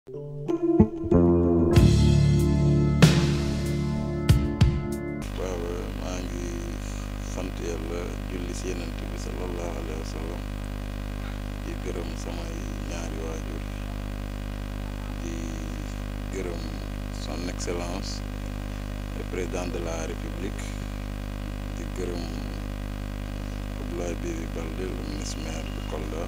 waaw maa ngi sant yàlla julli si yenent bi sallallahu alayhi wa sallam di gërëm samay ñaari waajur di gërëm son excellence le président de la république di gërëm Abdoulaye Bibi Baldé le ministre maire de Kolda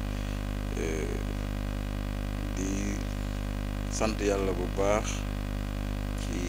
di sant yàlla bu baax ci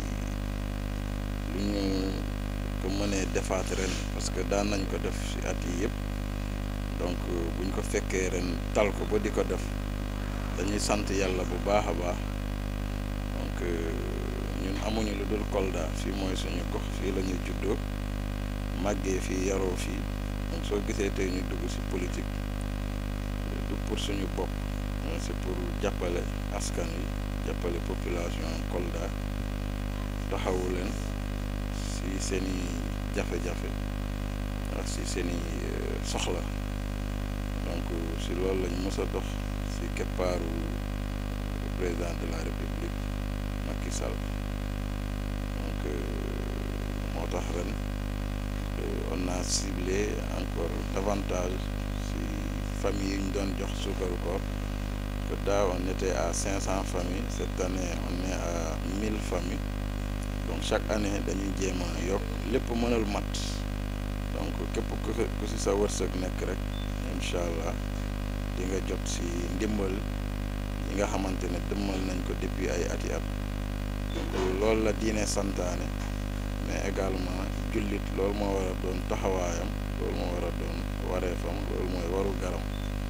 lu ñu ko mënee defaat ren parce que daan nañ ko def ci at yi yëpp donc bu ñu ko fekkee ren tal ko ba di ko def dañuy sant yàlla bu baax a baax donc ñun amuñu lu dul Kolda fii mooy suñu gox fii la ñuy juddoo màggee fii yaroo fii donc soo gisee tey ñu dugg ci politique du pour suñu bopp mais c'est pour jàppale askan wi jàppale population Kolda taxawu leen ci seeni jafe-jafe ak ci seeni soxla donc ci loolu lañ mës a dox ci keppaaru président de la république Macky Sall donc moo tax ren on a ciblé encore davantage ci famille yi ñu doon jox suukaru koor que daaw on était à cinq cents familles cette année on est à mille familles donc chaque année dañuy jéem a yokk lépp mënal mat donc képp ku ku ci sa wërsëg nekk rek incha allah di nga jot ci ndimbal yi nga xamante ne dëmmal nañ ko depuis ay ati at donc loolu la diine santaane mais également jullit loolu moo war a doon taxawaayam loolu moo war a doon wareefam loolu mooy waru garam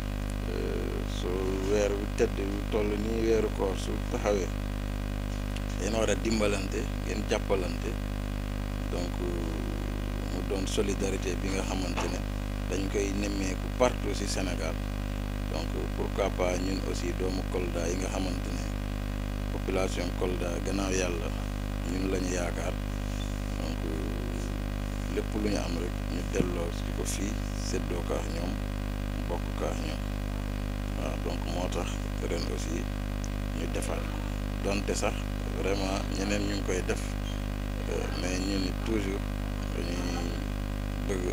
soo weer wi tëdd toll nii weeru koor su taxawee yéen war a dimbalante ngeen jàppalante donc mu doon solidarité bi nga xamante ne dañ koy nemmeeku partout ci Sénégal donc pourquoi pas ñun aussi doomu Kolda yi nga xamante ne population Kolda gannaaw yàlla ñun la ñu yaakaar donc lépp lu ñu am rek ñu delloo ci ko fii séddoo kaax ñoom bokk kaax ñoom waaw donc moo tax ren aussi ñu defaat donte sax vraiment ñeneen ñu ngi koy def mais ñun it toujours dañuy bëgg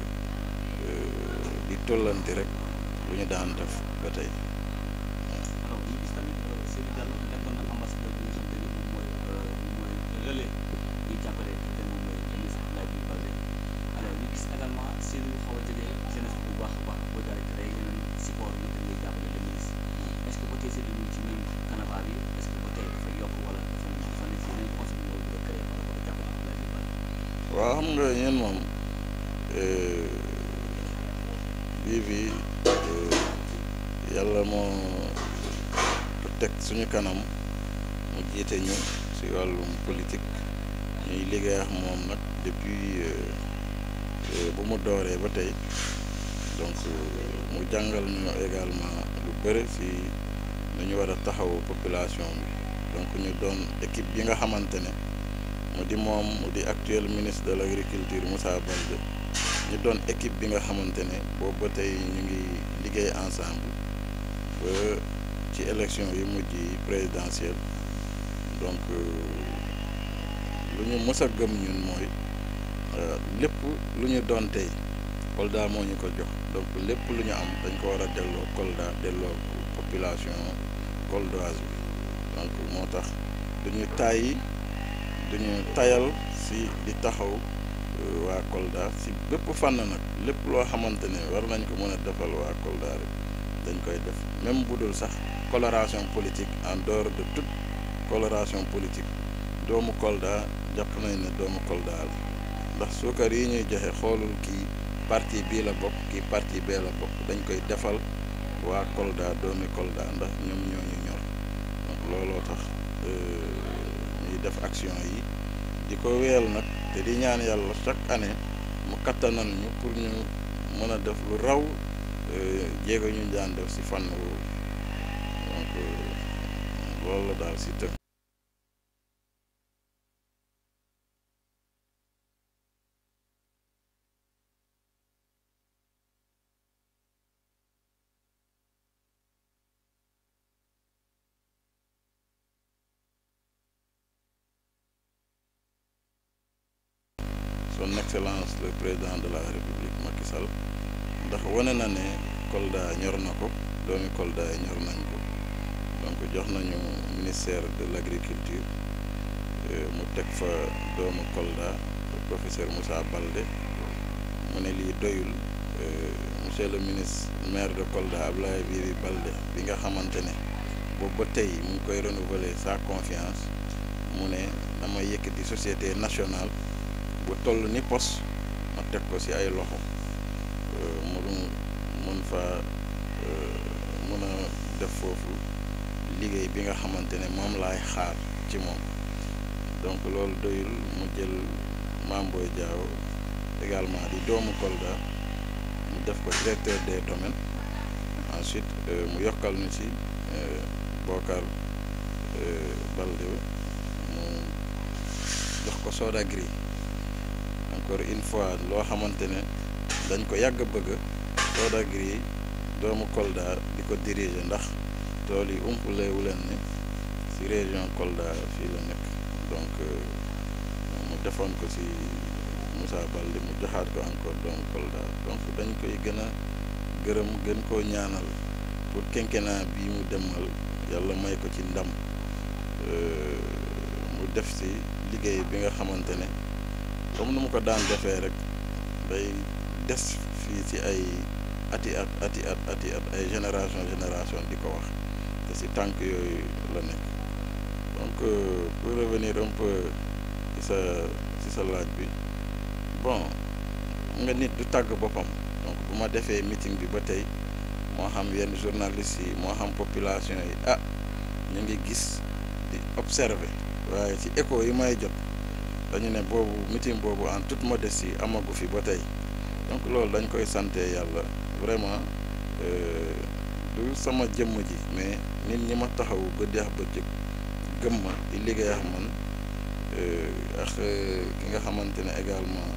di tollanti rek lu ñu daan def ba tey. alors ñu gis tamit Seydou Diallo nekkoon na ambassadeur bi nga xam te ni moom mooy mooy relais ñuy jàppale ki te moom mooy ministre Abdoulaye Bibi Baldé alors ñu gis également Seydou xaw a jege jeunesse bu baax a baax boo daal di créé yeneen support yi te ngay jàppale le ministre est ce que ba tey Seydou ñu ci même canevas bi est ce que ba tey dafa yokk wala dafa dafa nekk si yeneen concept mooy bëgg a créé par rapport ak jàppale Abdoulaye Bibi Baldé waaw xam nga ñun moom bii bi yàlla moo ko teg suñu kanam mu jiite ñu ci wàllum politique ñuy liggéey ak moom nag depuis bu mu dooree ba tey donc mu jàngal ñu également lu bëri ci nu ñu war a taxaw population bi donc ñu doon équipe bi nga xamante ne mu di moom mu di actuel ministre de l'agriculture Moussa Baldé ñu doon équipe bi nga xamante ne boobu ba tey ñu ngi liggéey ensemble ba ci élection yi mujj yi présidentielle donc lu ñu mës a gëm ñun mooy lépp lu ñu doon tey Kolda moo ñu ko jox donc lépp lu ñu am dañ ko war a delloo Kolda delloo population koldoise bi donc moo tax duñu tàyyi duñu tayal ci di taxaw waa Kolda ci bépp fànn nag lépp loo xamante ne war nañ ko mën a defal waa Kolda rek dañ koy def même bu dul sax coloration politique en dehors de toute coloration politique doomu Kolda jàpp nañ ne doomu Kolda la ndax suukar yi ñuy joxe xoolul kii parti bii la bokk kii parti bee la bokk dañ koy defal waa Kolda doomi Kolda ndax ñoom ñoo ñu ñor donc looloo tax ñuy def action yi di ko wéyal nag te di ñaan yàlla chaque année mu kattanal ñu pour ñu mën a def lu raw jéego ñu daan def ci fànn woowu donc loolu la daal ci tënk son excellence le président de la république Macky Sall ndax wane na ne Kolda ñor na ko doomi Kolda yi ñor nañ ko donc jox nañu ministère de l' agriculture mu teg fa doomu Kolda professeur Moussa Baldé mu ne lii doyul monsieur le ministre maire de Kolda Abdoulaye Bibi Baldé bi nga xamante ne boobu ba tey mu ngi koy renouveler sa confiance mu ne dama yëkkati société nationale bu toll ni pos ma teg ko ci ay loxo mu mun fa mun a def foofu liggéey bi nga xamante ne moom laay xaar ci moom donc loolu doyul mu jël Mame Boye Diao également di doomu Kolda mu def ko directeur des domaines ensuite mu yokkal ñu ci Bokar Baldé mu jox ko Sodagri encore une fois loo xamante ne dañ ko yàgg bëgg Sodagri doomu Kolda di ko diriger ndax tool yi umpulewu leen ni ci région Kolda fii la nekk donc mu defoon ko ci Moussa Baldé mu joxaat ko encore doomu Kolda donc dañ koy gën a gërëm gën koo ñaanal pour quinquennat bii mu demal yàlla may ko ci ndam mu def ci liggéey bi nga xamante ne comme nu mu ko daan defee rek day des fii ci ay ati at ati at ati at ay génération génération di ko wax te ci tànk yooyu la nekk donc pour revenir un peu ci sa ci sa laaj bi bon nga nit du tàgg boppam donc bu ma defee meeting bi ba tey moo xam yenn journalistes yi moo xam population yi ah ñu ngi gis di observer waaye ci écho yi may jot dañu ne boobu meeting boobu en toute modestie amagu fi ba tey donc loolu dañ koy sante yàlla vraiment du sama jëmm ji mais nit ñi ma taxawu guddi ak bëccëg gëm ma di liggéey ak man ak ki nga xamante ne également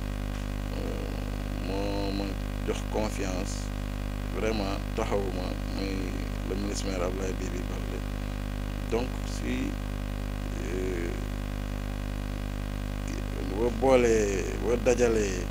moo ma jox confiance vraiment taxawuma muy le ministre maire Abdoulaye Bibi Baldé donc si boo boolee boo dajalee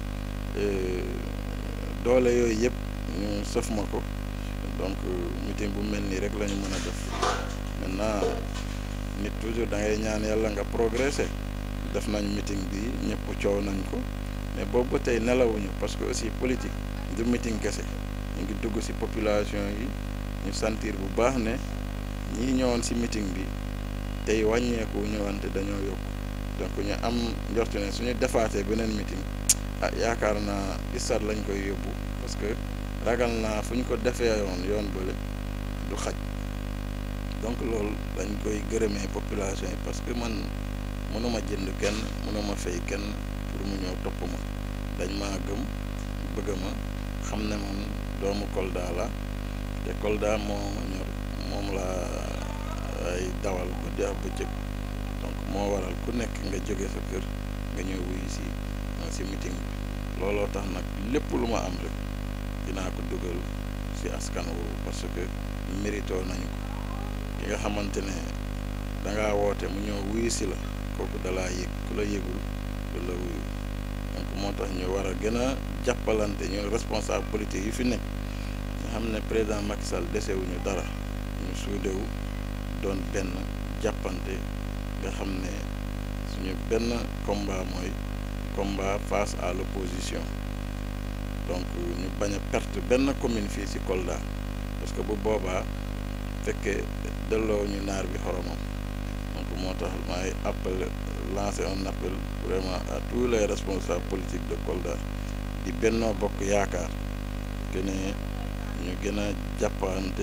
doole yooyu yëpp ñu sëf ma ko donc meeting bu mel nii rek la ñu mën a def maintenant nit toujours da ngay ñaan yàlla nga progresser def nañ meeting bi ñëpp coow nañ ko mais boobu ba tey nelawuñu parce que aussi politique du meeting kese ñu ngi dugg ci population yi ñu sentir bu baax ne ñii ñëwoon ci meeting bi tey wàññeeku ñëwante dañoo yokk donc ñu am njort ne suñu defaatee beneen meeting ah yaakaar naa ISRA lañ koy yóbbu parce que ragal naa fu ñu ko defee yoon yoon bële du xaj donc loolu dañ koy gërëmee population yi parce que man mënuma jënd kenn mënuma fay kenn pour mu ñëw topp ma dañ maa gëm bëgg ma xam ne man doomu Kolda la te Kolda moo ma ñor moom laa ay dawal guddi ak bëccëg donc moo waral ku nekk nga jóge sa kër nga ñëw wuyu si si meeting bi looloo tax nag lépp lu ma am rek dinaa ko dugal si askan woowu parce que mérito nañu ko ki nga xamante ne dangaa woote mu ñëw wuyu si la kooku dalaa yëg ku la yëgul du la wuyu donc moo tax ñu war a gën a jàppalante ñu responsable politique yi fi nekk nga xam ne président Macky Sall desewuñu dara ñu suudewu doon benn jàppante nga xam ne suñu benn combat mooy combat face à l'opposition donc ñu bañ a perte benn commune fii ci Kolda parce que bu boobaa fekkee delloo ñu naar bi xoromam donc moo tax maay appel lancer un appel vraiment à tous les responsables politiques de Kolda di Benno Bokk Yaakaar que ne ñu gën a jàppante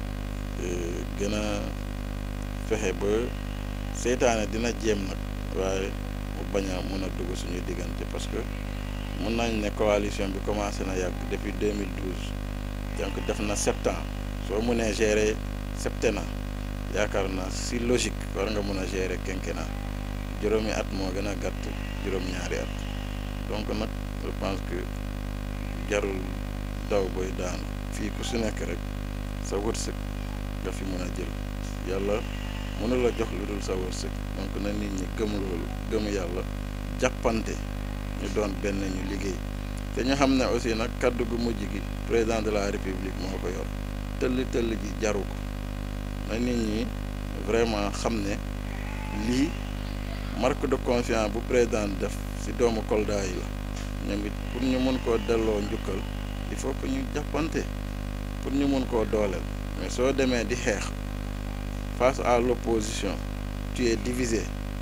gën a fexe ba seytaane dina jéem nag waaye mu bañ a mën a dugg suñuy diggante parce que mun nañ ne coalition bi commencé na yàgg depuis 2012 donc def na sept ans soo mënee gérer septennat yaakaar naa si logique war nga mën a gérer quinquennat juróomi at moo gën a gàtt juróom-ñaari at donc nag je pense que jarul daw booy daanu fii ku si nekk rek sa wërsëg nga fi mën a jël yàlla mënu la jox lu dul sa wërsëg donc na nit ñi gëm loolu gëm yàlla jàppante ñu doon benn ñu liggéey te ñu xam ne aussi nag kaddu gu mujj gi président de la république moo ko yor tëll tëll ji jaru ko na nit ñi vraiment xam ne lii marque de confiance bu président def ci doomu Kolda yi la ñoom it pour ñu mën koo delloo njukkal il faut que ñu jàppante pour ñu mën koo dooleel mais soo demee di xeex face à l'opposition tu es divisé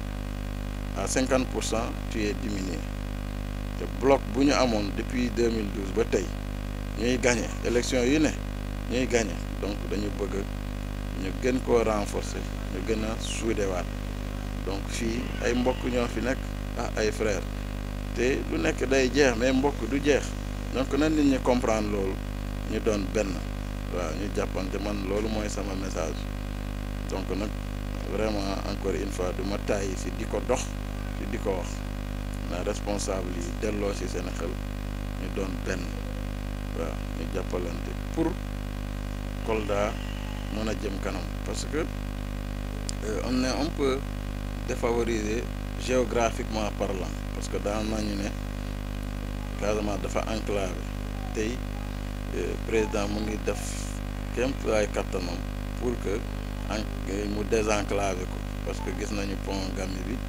à cinquante pour cent tu es diminué te bloc bu ñu amoon depuis 2012 ba tey ñuy gagné élection yu ne ñuy gagné donc dañu bëgg ñu gën koo renforcer ñu gën a suudewaat donc fii ay mbokk ñoo fi nekk ah ay frères te lu nekk day jeex mais mbokk du jeex donc na nit ñi comprendre loolu ñu doon benn waaw ñu jàppante man loolu mooy sama message donc nag vraiment encore une fois du ma tàyyi si di ko dox si di ko wax na responsable yi delloo si seen xel ñu doon benn waaw ñu jàppalante pour Kolda mën a jëm kanam parce que on est un peu défavorisé géographiquement parlant parce que daan nañu ne Casamance dafa enclavé tey président mu ngi def kéem ay kattanam pour que en mu désenclavé ko parce que gis nañu pont Gambie bi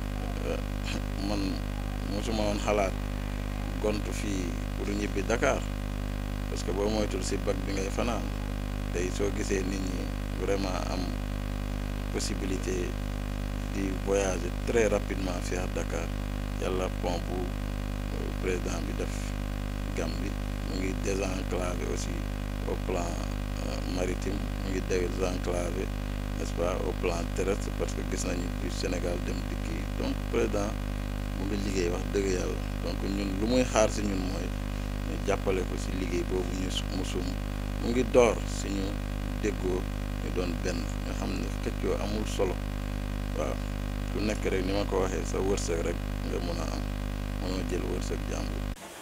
man mosuma woon xalaat gontu fii pour ñibbi Dakar parce que boo moytul si bag bi ngay fanaan tey soo gisee nit ñi vraiment am possibilité di voyager très rapidement fii à Dakar yàlla pont bu président bi def Gambie mu ngi désenclavé aussi au plan maritime mu ngi désenclavé n'est-ce pas au plan terrestre parce que gis nañu du Sénégal dem dikki donc président mu ngi liggéey wax dëgg yàlla donc ñun lu muy xaar si ñun mooy ñu jàppale ko si liggéey boobu ñu mu sum mu ngi door si ñu déggoo ñu doon benn nga xam ne xëccoo amul solo waaw ku nekk rek ni ma ko waxee sa wërsëg rek nga mën a am mënoo jël wërsëg jàmbur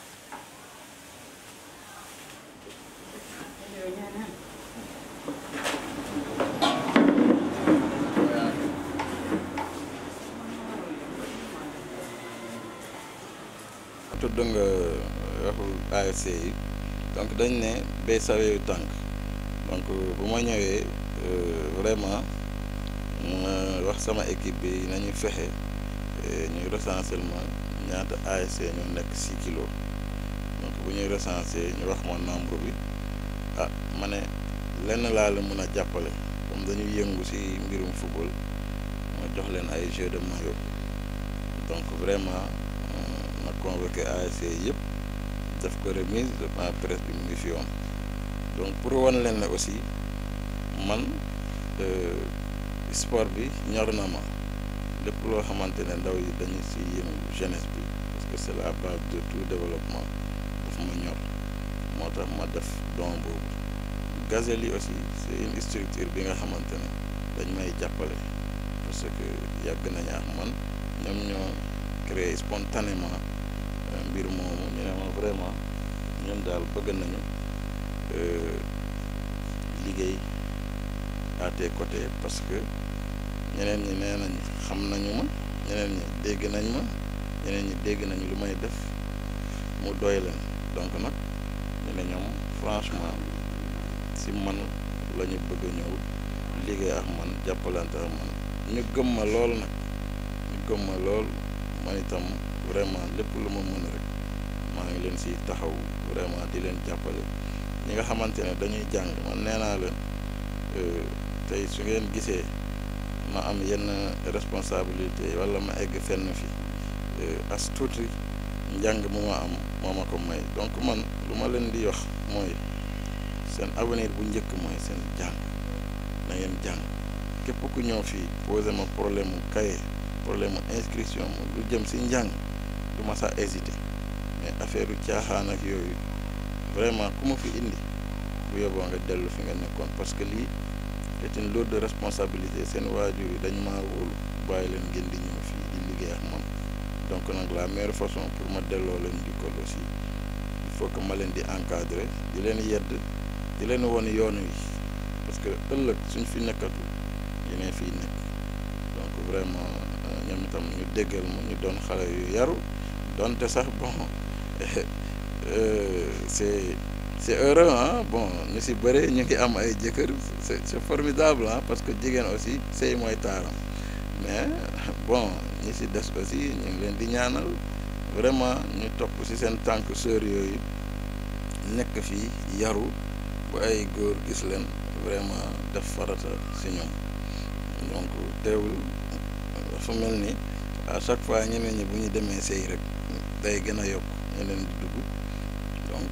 tudd nga waxul ASC yi donc dañ ne bay saweeyu tànk donc bu ma ñëwee vraiment ma wax sama équipe bi nañu fexe ñuy recensement ñaata ASC ñoo nekk 6 kilos donc bu ñuy recenser ñu wax ma nombre bi ah ma ne lenn laa la mën a jàppale comme dañuy yëngu ci mbirum football ma jox leen ay jeux de maillot donc vraiment ma convoqué ASC yëpp def ko remise de presse bi mu ngi fi yoon donc pour wan leen ne aussi man sport bi ñor na ma lépp loo xamante ne ndaw yi dañu ci yëngu jeunesse bi parce que c'est la base de tout développement daf ma ñor moo tax ma def don boobu Gazelle yi aussi c'est une structure bi nga xamante ne dañ may jàppale parce que yàgg nañu ak man ñoom ñoo créé spontanément mbir moomu ñu ne ma vraiment ñun daal bëgg nañu liggéey à tes côtés parce que ñeneen ñi nee nañ xam nañu ma ñeneen ñi dégg nañ ma ñeneen ñi dégg nañu lu may def mu doy leen donc nag ñu ne ñoom franchement si man la ñu bëgg a ñëw liggéey ak man jàppalante ak man ñu gëm ma lool nag ñu gëm ma lool man itam vraiment lépp lu ma mën rek maa ngi leen si taxaw vraiment di leen jàppale ñi nga xamante ne dañuy jàng man nee naa leen tey su ngeen gisee ma am yenn responsabilité wala ma egg fenn fi as tuuti njàng mu ma am moo ma ko may donc man lu ma leen di wax mooy seen avenir bu njëkk mooy seen jàng na ngeen jàng képp ku ñëw fii posé ma problème mu cahier problème mu inscription mu lu jëm si njàng du ma sax hésité mais affaire u caaxaan ak yooyu vraiment ku ma fi indi bu yóbboo nga dellu fi nga nekkoon parce que lii c'est une lourde responsabilité seen waajur yi dañ maa wóolu bàyyi leen ngeen di ñëw fii di liggéey ak man donc nag la meilleure façon pour ma delloo leen njukkal aussi il faut que ma leen di encadrer di leen yedd di leen won yoon wi parce que ëllëg suñ fi nekkatu yeneen fii nekk donc vraiment ñoom itam ñu déggal ma ñu doon xale yu yaru donte sax bon c'est c'est heureux ah bon ñu si bëre ñu ngi am ay jëkkër c'est c'est formidable ah parce que jigéen aussi sëy mooy taaram mais bon ñi si des aussi ñu ngi leen di ñaanal vraiment ñu topp si seen tànk sœur yooyu nekk fii yaru bu ay góor gis leen vraiment def farata si ñoom donc teewul dafa mel ni à chaque fois ñeneen ñi bu ñu demee sëy rek day gën a yokk ñeneen di dugg donc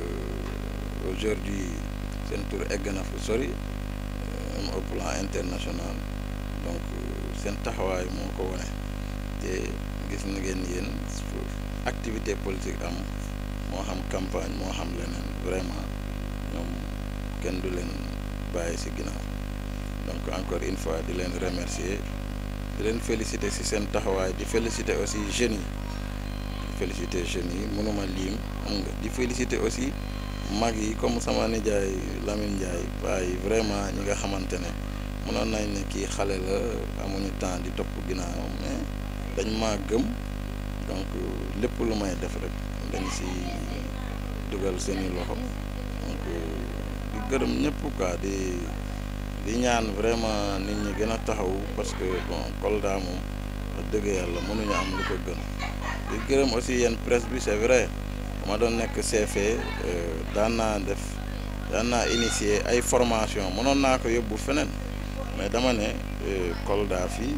aujourd'hui seen tour egg na fu sori même au plan international donc seen taxawaay moo ko wane te gis na ngeen yéen activité politique am moo xam campagne moo xam leneen vraiment ñoom kenn du leen bàyyi ci ginnaaw donc encore une fois di leen remercier di leen féliciter ci seen taxawaay di féliciter aussi jeunes yi di féliciter jeunes yi mënuma liim xam nga di féliciter aussi mag yi comme sama nijaay Lamine Ndiaye paa yi vraiment ñi nga xamante ne mënoon nañ ne kii xale la amuñu temps di topp ginnaaw mais dañ maa gëm donc lépp lu may def rek dañ ci dugal seeni loxo donc di gërëm ñëpp quoi di di ñaan vraiment nit ñi gën a taxaw parce que bon Kolda moom wax dëgg yàlla mënuñu am lu ko gën di gërëm aussi yéen presse bi c'est vrai ma doon nekk CFE daan naa def daan naa initier ay formation mënoon naa ko yóbbu feneen mais dama ne Kolda fii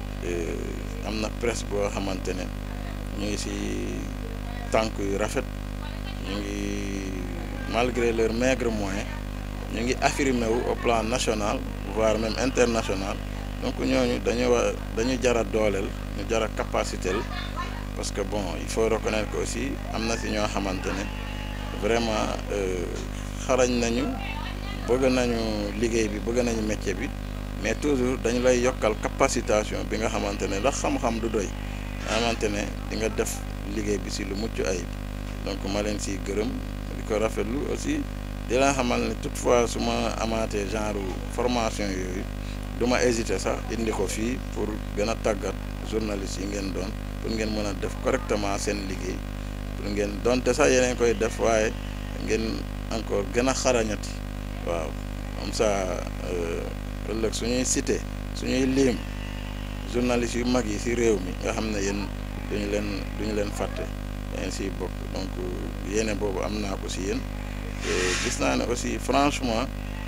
am na presse boo xamante ne ñu ngi ci tànk yu rafet ñu ngi malgré leur maigre moyen ñu ngi affirmé wu au plan national voire même international donc ñooñu dañu wa dañu jar a dooleel ñu jar a capacité parce que bon il faut reconnaître que aussi am na ci ñoo xamante ne vraiment xarañ nañu bëgg nañu liggéey bi bëgg nañu métier bi mais toujours dañu lay yokkal capacitation bi nga xamante ne ndax xam-xam du doy nga xamante ne di nga def liggéey bi ci lu mucc ayib donc ma leen ciy gërëm di ko rafetlu aussi di la xamal ne toutefois su ma amaatee genre formation yooyu du ma hésiter sax indi ko fii pour gën a tàggat journaliste yi ngeen doon pour ngeen mën a def correctement seen liggéey pour ngeen donte sax yeneen koy def waaye ngeen encore gën a xarañati waaw comme ça ëllëg suñuy cité suñuy liim journaliste yu mag yi ci réew mi nga xam ne yéen duñu leen duñu leen fàtte dañ ciy bokk donc yéene boobu am naa ko ci yéen te gis naa ne aussi franchement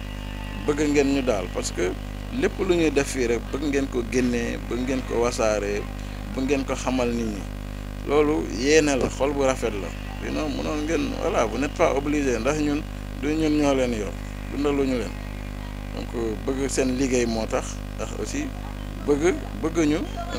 bëgg ngeen ñu daal parce que lépp lu ñuy def fii rek bëgg ngeen ko génnee bëgg ngeen ko wasaaree bëgg ngeen ko xamal nit ñi loolu yéene la xol bu rafet la sinon mënoon ngeen voilà vous n'êtes pas obligé ndax ñun du ñun ñoo leen yor dundaluñu leen donc bëgg seen liggéey moo tax ndax aussi bëgg bëgg ñu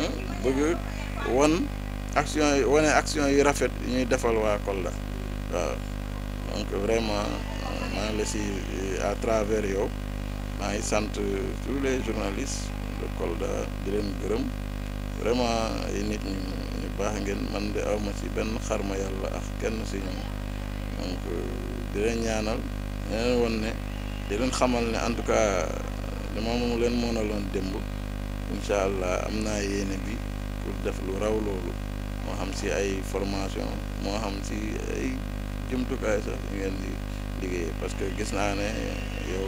bëgg won action yi wane action yu rafet yu ñuy defal waa Kolda waaw donc vraiment maa ngi la si à travers yow maa ngi sant tous les journalistes de Kolda di leen gërëm vraiment ay nit ñu ñu baax ngeen man de awma ci benn xarma yàlla ak kenn si ñoom donc di leen ñaanal di leen won ne di leen xamal ne en tout cas dama mu leen mënaloon démb incha allah am naa yéene bi pour def lu raw loolu moo xam si ay formation moo xam si ay jumtukaay sax yu ngeen di liggéey parce que gis naa ne yow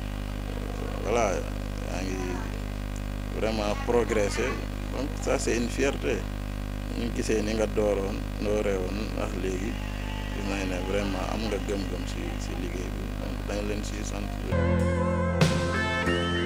voilà yaa ngi vraiment progressé donc ça c'est une fierté ñu gisee ni nga dooroon dooree woon ndax léegi gis nañ ne vraiment am nga gëm-gëm si si liggéey bi donc dañ leen si sant